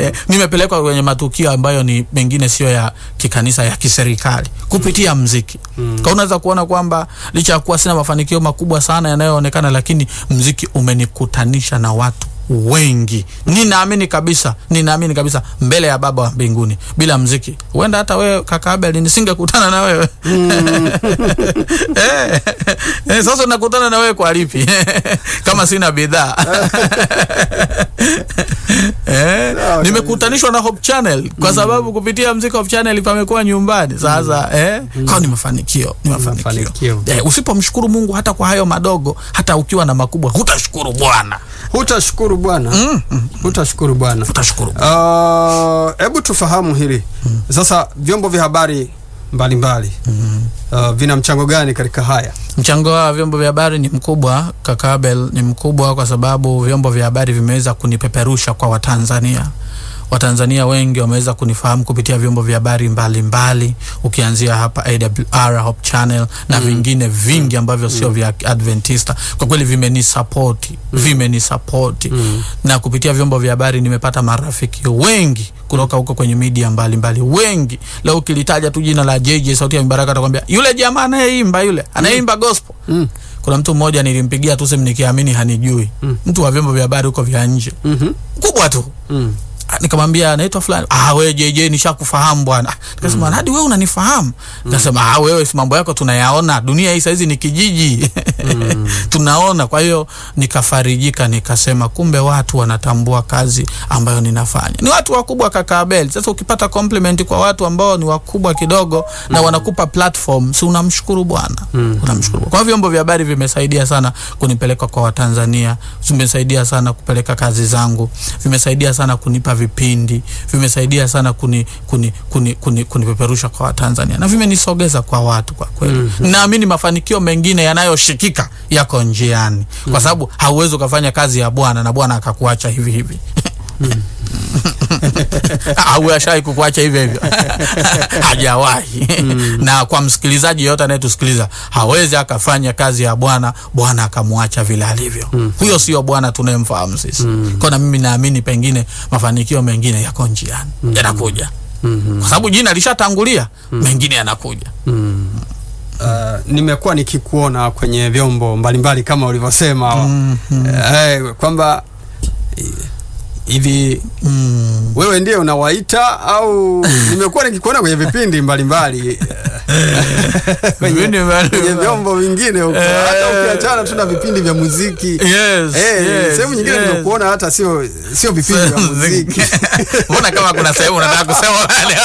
eh, nimepelekwa kwenye matukio ambayo ni mengine sio ya kikanisa ya kiserikali kupitia mziki mm. kwa unaweza kuona kwamba licha ya kuwa sina mafanikio makubwa sana yanayoonekana lakini mziki umenikutanisha na watu wengi ninaamini kabisa ninaamini kabisa mbele ya baba wa mbinguni bila mziki huenda hata wewe kaka Abel nisingekutana na wewe eh, eh, sasa nakutana na wewe kwa lipi kama sina bidhaa eh, Sawa nimekutanishwa na Hope Channel kwa sababu kupitia mziki Hope Channel pamekuwa nyumbani sasa eh, kwa ni mafanikio ni mafanikio Mafanikio. eh, usipomshukuru Mungu hata kwa hayo madogo hata ukiwa na makubwa hutashukuru Bwana hutashukuru bwana hutashukuru bwana utashukuru Bwana. Uh, hebu tufahamu hili sasa vyombo vya habari mbalimbali uh, vina mchango gani katika haya Mchango wa vyombo vya habari ni mkubwa, kaka Abel, ni mkubwa kwa sababu vyombo vya habari vimeweza kunipeperusha kwa Watanzania. Watanzania wengi wameweza kunifahamu kupitia vyombo vya habari mbalimbali, ukianzia hapa AWR, Hope Channel na vingine vingi ambavyo sio vya Adventista. Kwa kweli vimenisapoti, vimenisapoti na kupitia vyombo vya habari nimepata marafiki wengi kutoka huko kwenye media mbalimbali wengi. Leo ukilitaja tu jina la JJ Sauti ya Mibaraka atakwambia yule jamaa anayeimba yule anayeimba gospel mm. kuna mtu mmoja nilimpigia tu simu nikiamini hanijui Mm. mtu wa vyombo vya habari huko vya nje mm-hmm. mkubwa tu mm. Ah, nikamwambia anaitwa fulani ah wewe JJ nishakufahamu bwana Ah, nikasema hadi wewe unanifahamu nikasema ah wewe si mambo yako tunayaona dunia hii saizi ni kijiji tunaona kwa hiyo nikafarijika nikasema kumbe watu wanatambua kazi ambayo ninafanya ni watu wakubwa kaka Abel sasa ukipata compliment kwa watu ambao ni wakubwa kidogo na wanakupa platform si unamshukuru bwana unamshukuru kwa hiyo vyombo vya habari vimesaidia sana kunipeleka kwa Watanzania vimesaidia sana kupeleka kazi zangu vimesaidia sana kunipa vipindi vimesaidia sana kuni kuni kuni kuni kunipeperusha kwa Watanzania na vimenisogeza kwa watu kwa kweli naamini mafanikio mengine yanayoshikika yako njiani kwa sababu hauwezi ukafanya kazi ya Bwana na Bwana akakuacha hivi hivi au ashawai kukuacha hivyo hivyo hajawahi na kwa msikilizaji yoyote anayetusikiliza hawezi akafanya kazi ya bwana bwana akamwacha vile alivyo huyo sio bwana tunayemfahamu sisi kwa na mimi naamini pengine mafanikio mengine yako njiani yanakuja mm-hmm. kwa sababu jina lishatangulia mengine yanakuja mm. Uh, nimekuwa nikikuona kwenye vyombo mbalimbali kama ulivyosema Mhm. eh, kwamba eh, hivi mm. wewe ndiye unawaita au nimekuwa nikikuona kwenye vipindi mbalimbali kwenye, Vipindi mbalimbali. kwenye vyombo vingine huko Eh. hata ukiachana tu na vipindi vya muziki yes, Eh, yes, sehemu nyingine yes. nimekuona hata sio sio vipindi vya muziki mbona kama kuna sehemu unataka kusema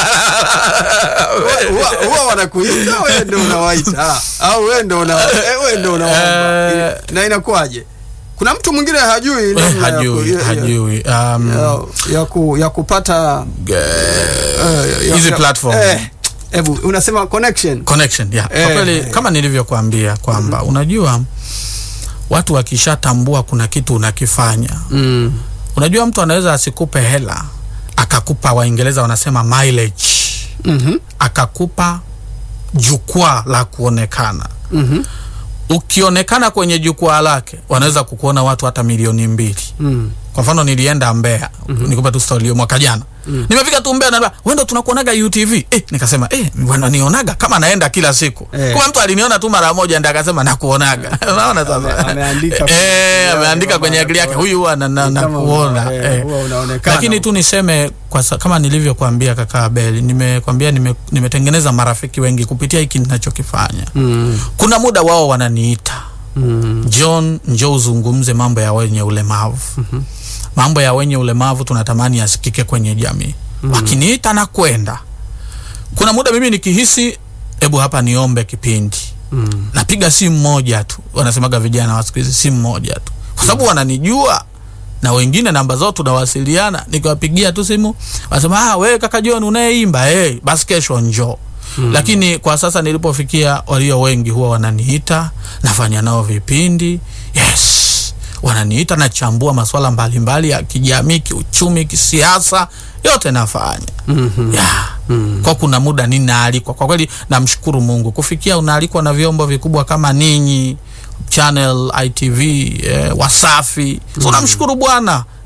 Huwa- huwa wanakuita wewe ndo unawaita au wewe ndo una eh, wewe ndo unaomba Eh. na inakuwaje kuna mtu mwingine hajui Eh, namna ya ku- hajui ya- ya- hajui um, ya, ya, ku, ya kupata eh, ya- hizi ya- platform. eh, hebu unasema connection connection yeah. Eh. Kwa kweli kama nilivyokuambia kwamba unajua watu wakishatambua kuna kitu unakifanya mm. unajua mtu anaweza asikupe hela akakupa waingereza wanasema mileage mm-hmm. akakupa jukwaa la kuonekana Mm-hmm. ukionekana kwenye jukwaa lake wanaweza kukuona watu hata milioni mbili Mm. kwa mfano nilienda Mbeya mm-hmm. nikupa tu story hiyo mwaka jana mm. nimefika tu Mbeya na wewe ndo tunakuonaga UTV eh, nikasema eh wananionaga kama naenda kila siku Eh. kwa mtu aliniona tu mara moja ndio akasema nakuonaga unaona Ame- sasa ameandika eh kwenye- ameandika kwenye akili yake huyu huwa na- na- Kama nakuona una- eh, eh. huwa unaonekana. lakini tu niseme kwa sa, kama nilivyokuambia kaka Abel nimekwambia nime, nimetengeneza marafiki wengi kupitia hiki ninachokifanya Mm. kuna muda wao wananiita Mm. John, njoo uzungumze mambo ya wenye ulemavu. mm-hmm. mambo ya wenye ulemavu tunatamani yasikike kwenye jamii. mm-hmm. wakiniita na kwenda, kuna muda mimi nikihisi, hebu hapa niombe kipindi, Mm. napiga simu moja tu, wanasemaga vijana wa siku hizi, simu moja tu, kwa sababu wananijua na wengine namba zao tunawasiliana, nikiwapigia tu simu wanasema ah, wewe kaka John unayeimba hey, basi kesho njoo. Mm. Lakini kwa sasa nilipofikia, walio wengi huwa wananiita, nafanya nao vipindi. Yes, wananiita, nachambua masuala mbalimbali ya kijamii, kiuchumi, kisiasa, yote nafanya Mhm. yeah. Mm. Kwa kuna muda ninaalikwa, kwa kweli namshukuru Mungu kufikia unaalikwa na vyombo vikubwa kama ninyi Channel ITV eh, Wasafi so namshukuru Bwana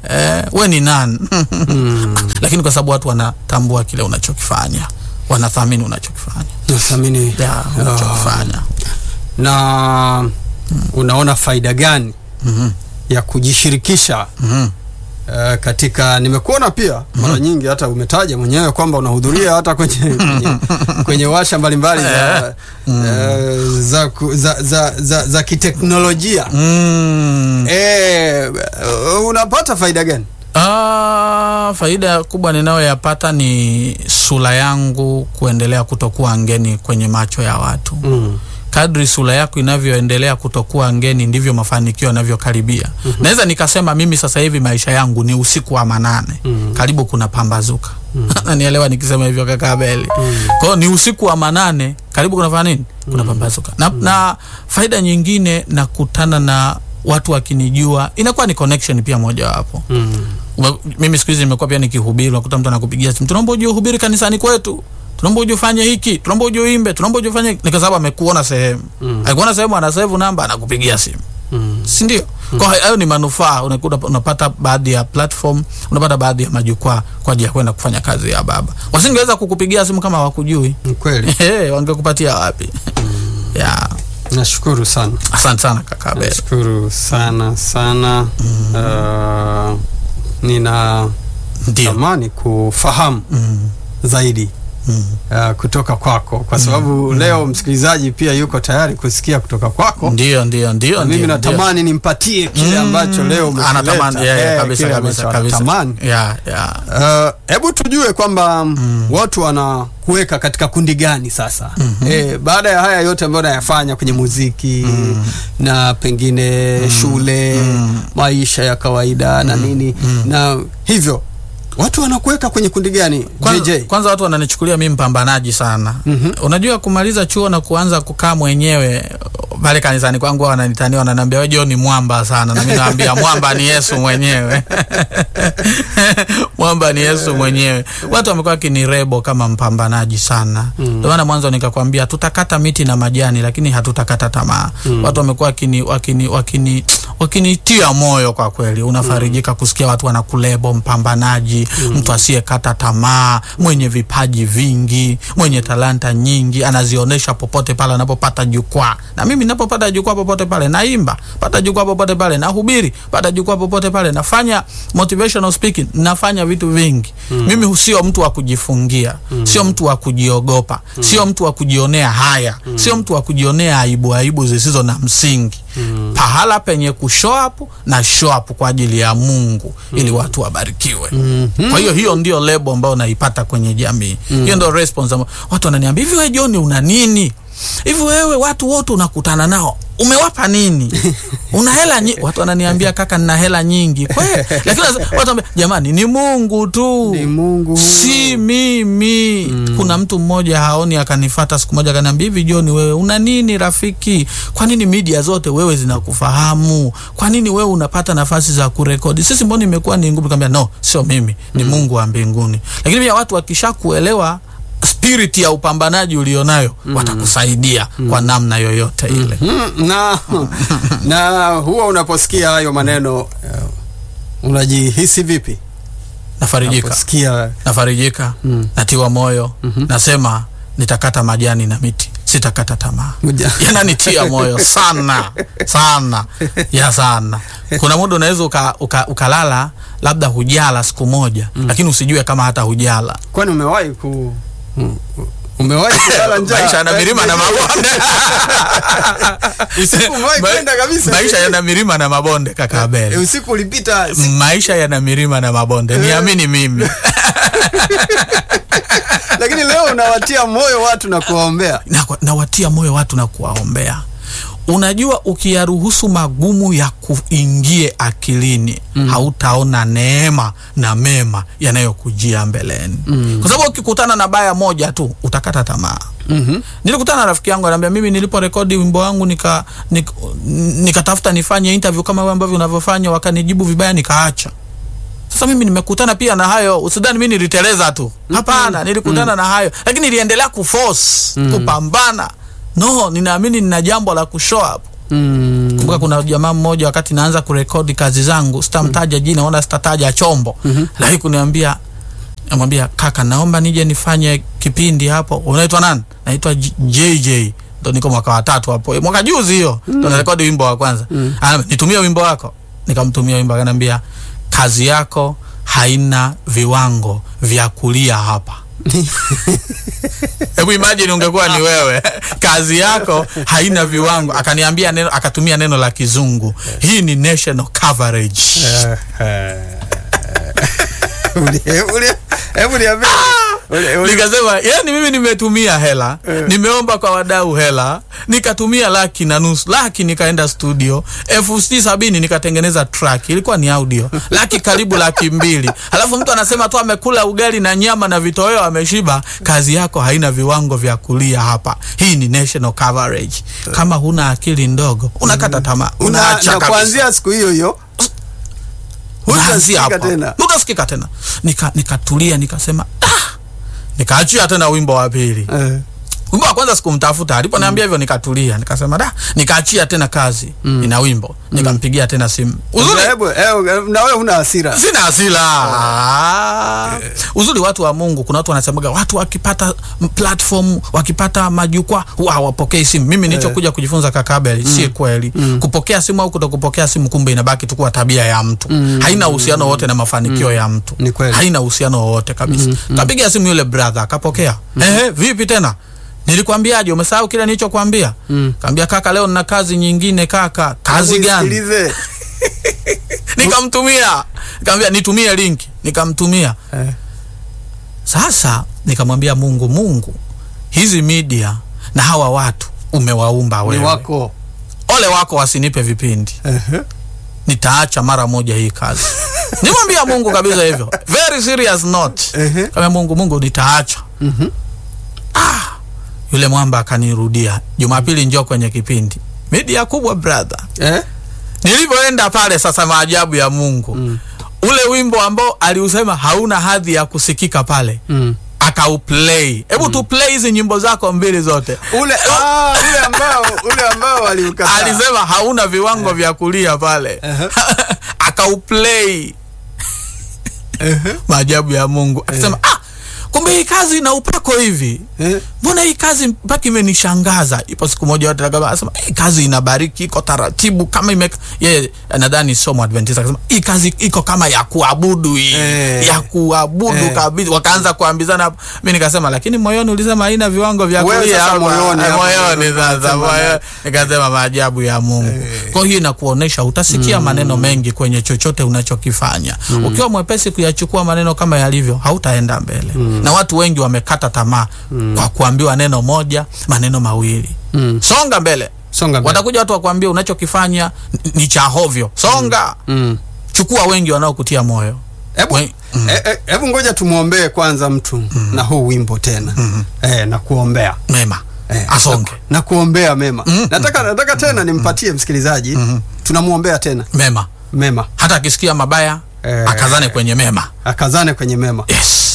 eh, we ni nani lakini kwa sababu watu wanatambua kile unachokifanya wanathamini unachokifanya nathamini ya unachokifanya na unaona faida gani Mhm, ya kujishirikisha mhm. uh, katika nimekuona pia mara nyingi hata umetaja mwenyewe kwamba unahudhuria hata kwenye, kwenye, kwenye washa mbalimbali za, eh, za, ku- za, za, za, za kiteknolojia Mm. eh, uh, unapata faida gani Ah, faida kubwa ninayoyapata ni sura yangu kuendelea kutokuwa ngeni kwenye macho ya watu mm. kadri sura yako inavyoendelea kutokuwa ngeni ndivyo mafanikio yanavyokaribia. Naweza nikasema mimi sasa hivi maisha yangu ni usiku wa manane, Mhm. karibu kuna pambazuka nanielewa nikisema hivyo kaka Abeli. Kwa hiyo ni usiku wa manane, karibu kuna fanya nini? Kuna pambazuka na, na faida nyingine nakutana na watu wakinijua, inakuwa ni connection pia mojawapo. Mm. Ume- mimi siku hizi nimekuwa pia nikihubiri, unakuta mtu anakupigia simu, tunaomba uje uhubiri kanisani kwetu, tunaomba uje ufanye hiki, tunaomba uje uimbe, tunaomba uje ufanye hiki. Ni kwa sababu amekuona sehemu Mm. akikuona sehemu, ana save namba, anakupigia simu, Mm. si ndio? Kwa hiyo hayo ni manufaa, unakuta unapata baadhi ya platform, unapata baadhi ya majukwaa kwa ajili ya kwenda kufanya kazi ya baba. Wasingeweza kukupigia simu kama hawakujui, Ni kweli Eh, wangekupatia wapi? ya nashukuru sana asante sana kaka Abel. nashukuru sana sana uh, nina Ndio. tamani kufahamu Mm, zaidi mm. uh, kutoka kwako kwa sababu leo msikilizaji pia yuko tayari kusikia kutoka kwako Ndio, ndio, ndio. Na mimi ndio, ndio. natamani nimpatie kile ambacho leo umekileta. anatamani yeah, yeah, Eh, kabisa kile kabisa ambacho kabisa anatamani. yeah, yeah. Uh, hebu tujue kwamba watu wanakuweka katika kundi gani sasa eh, baada ya haya yote ambayo nayafanya kwenye muziki na pengine shule maisha ya kawaida na nini na hivyo watu wanakuweka kwenye kundi gani Kwanza, JJ? kwanza watu wananichukulia mimi mpambanaji sana. Mhm. Unajua kumaliza chuo na kuanza kukaa mwenyewe pale kanisani kwangu wao wananitania wananiambia wewe John ni mwamba sana na mimi naambia mwamba ni Yesu mwenyewe. mwamba ni Yesu mwenyewe. Watu wamekuwa wakinirebo kama mpambanaji sana. Ndio maana mwanzo nikakwambia tutakata miti na majani lakini hatutakata tamaa. Watu wamekuwa wakini wakini wakini wakinitia moyo kwa kweli. Unafarijika kusikia watu wanakulebo mpambanaji, mtu asiyekata tamaa, mwenye vipaji vingi, mwenye talanta nyingi, anazionyesha popote pale anapopata jukwaa. Na mimi ninapopata jukwaa popote pale naimba, pata jukwaa popote pale nahubiri, pata jukwaa popote pale nafanya motivational speaking, nafanya vitu vingi. Mimi sio mtu wa kujifungia, sio mtu wa kujiogopa, sio mtu wa kujionea haya, sio mtu wa kujionea aibu aibu zisizo na msingi. Pahala penye kushow up na show up kwa ajili ya Mungu ili watu wabarikiwe. Kwa hiyo hiyo ndio lebo ambayo naipata kwenye jamii. Hiyo ndio response ambayo watu wananiambia, hivi wewe John una nini? Hivi wewe watu wote unakutana nao umewapa nini? Una hela nyingi? Watu wananiambia kaka, nina hela nyingi kweli, lakini watu wanambia jamani, ni Mungu tu, Ni Mungu huyo. si mimi. Kuna mtu mmoja haoni, akanifata siku moja akaniambia, hivi John, wewe una nini rafiki? Kwa nini media zote wewe zinakufahamu? Kwa nini wewe unapata nafasi za kurekodi? Sisi mbona imekuwa ni ngumu? Nikamwambia no, sio mimi, ni Mungu wa mbinguni. Lakini pia watu wakishakuelewa spirit ya upambanaji ulionayo watakusaidia kwa namna yoyote ile. Mm, na na huwa unaposikia hayo maneno uh, unajihisi vipi Nafarijika, unaposikia nafarijika, Mm. natiwa moyo, nasema nitakata majani na miti, sitakata tamaa. Muja- yananitia moyo sana sana ya sana. Kuna muda unaweza uka, uka, ukalala labda hujala siku moja lakini usijue kama hata hujala. kwani umewahi ku mm, umewahi kulala njaa Maisha yana milima na mabonde. usiku umewahi Ma- kwenda kabisa Maisha yana milima na mabonde kaka Eh, Abel. usiku ulipita si- Maisha yana milima na mabonde, niamini mimi. lakini leo unawatia moyo watu na kuwaombea na, nawatia moyo watu na kuwaombea. Unajua, ukiyaruhusu magumu ya kuingie akilini hautaona neema na mema yanayokujia mbeleni, kwa sababu ukikutana na baya moja tu utakata tamaa. Mhm. Nilikutana na rafiki yangu ananiambia, mimi niliporekodi wimbo wangu nika nik- nikatafuta nifanye interview kama wewe ambavyo unavyofanya, wakanijibu vibaya, nikaacha. Sasa mimi nimekutana pia na hayo, usidhani mimi niliteleza tu. Hapana, nilikutana na hayo, lakini niliendelea kuforce kupambana. No, ninaamini nina jambo la kushow up. Mm. kumbuka kuna jamaa mmoja wakati naanza kurekodi kazi zangu sitamtaja jina wala sitataja chombo Mhm. lakini kuniambia namwambia kaka naomba nije nifanye kipindi hapo unaitwa nani naitwa J- jj ndo niko mwaka wa tatu hapo mwaka juzi hiyo ndo narekodi wimbo wa kwanza Mm. Ana, nitumie wimbo wako nikamtumia wimbo akaniambia kazi yako haina viwango vya kulia hapa hebu imagine ungekuwa ni wewe kazi yako haina viwango akaniambia neno akatumia neno la kizungu hii ni national coverage Eh, eh. Uli- uli- Hebu niambie. Uli- uli- nikasema yani mimi nimetumia hela nimeomba kwa wadau hela nikatumia laki na nusu laki nikaenda studio elfu sitini sabini nikatengeneza track ilikuwa ni audio laki karibu laki mbili alafu mtu anasema tu amekula ugali na nyama na vitoweo ameshiba kazi yako haina viwango vya kulia hapa hii ni national coverage kama huna akili ndogo unakata tamaa Una- unaacha na kabisa kuanzia siku hiyo hiyo unaanzia hutasikika hapo tena. utasikika tena nika nikatulia nikasema ah! nikaachia tena wimbo wa pili Eh, wimbo wa kwanza sikumtafuta aliponiambia hivyo nikatulia nikasema da nikaachia tena kazi mm. ina wimbo nikampigia tena simu uzuri hebu eh, na wewe huna hasira sina hasila Ah. uzuri watu wa mungu kuna watu wanasemaga watu wakipata m- platform wakipata majukwaa huwa hawapokei simu mimi nilichokuja kujifunza kakabeli si kweli kupokea simu au kuto kupokea simu kumbe inabaki tu kuwa tabia ya mtu haina uhusiano wowote na mafanikio ya mtu Ni kweli. haina uhusiano wowote kabisa kapiga simu yule brother akapokea ehe vipi tena nilikwambiaje umesahau kile nilichokwambia Mm. kaambia kaka leo nina kazi nyingine kaka kazi gani Usikilize. nikamtumia nikamwambia nitumie link nikamtumia Eh, sasa nikamwambia mungu mungu hizi media na hawa watu umewaumba ni wewe wako ole wako wasinipe vipindi Ehe. nitaacha mara moja hii kazi nimwambia mungu kabisa hivyo very serious note Ehe. kama mungu mungu nitaacha Mhm. ah, yule mwamba akanirudia jumapili njoo kwenye kipindi media kubwa brother Eh? nilivyoenda pale sasa maajabu ya mungu Mm. ule wimbo ambao aliusema hauna hadhi ya kusikika pale Mm. akauplay hebu tu play hizi nyimbo zako mbili zote ule ah, ule ambao ule ambao waliukataa alisema hauna viwango vya kulia pale Ehe. akauplay maajabu ya mungu akasema ah, kumbe hii kazi ina upako hivi Eh? mbona hii kazi mpaka imenishangaza ipo siku moja watu akasema asema hii kazi inabariki iko taratibu kama ime yeye nadhani somo adventist akasema hii kazi iko kama ya kuabudu hii Eh. ya kuabudu Eh. kabisa wakaanza kuambizana hapo mimi nikasema lakini moyoni ulisema haina viwango vya Wewe kulia sasa hapa." moyoni Eh, hapo moyoni ndio sasa unasema moyoni nikasema maajabu ya Mungu kwa hiyo inakuonesha utasikia maneno mengi kwenye chochote unachokifanya ukiwa mwepesi kuyachukua maneno kama yalivyo hautaenda mbele na watu wengi wamekata tamaa kwa kuambiwa neno moja maneno mawili Mm. songa mbele Songa mbele. watakuja watu wakuambia unachokifanya n- ni cha hovyo songa Mm. chukua wengi wanaokutia moyo Hebu We- mm. eh, eh, hebu ngoja tumwombee kwanza mtu na huu wimbo tena eh, na kuombea mema eh, asonge na, na kuombea mema nataka nataka tena nimpatie msikilizaji tunamwombea tena mema mema hata akisikia mabaya Eh. akazane kwenye mema akazane kwenye mema yes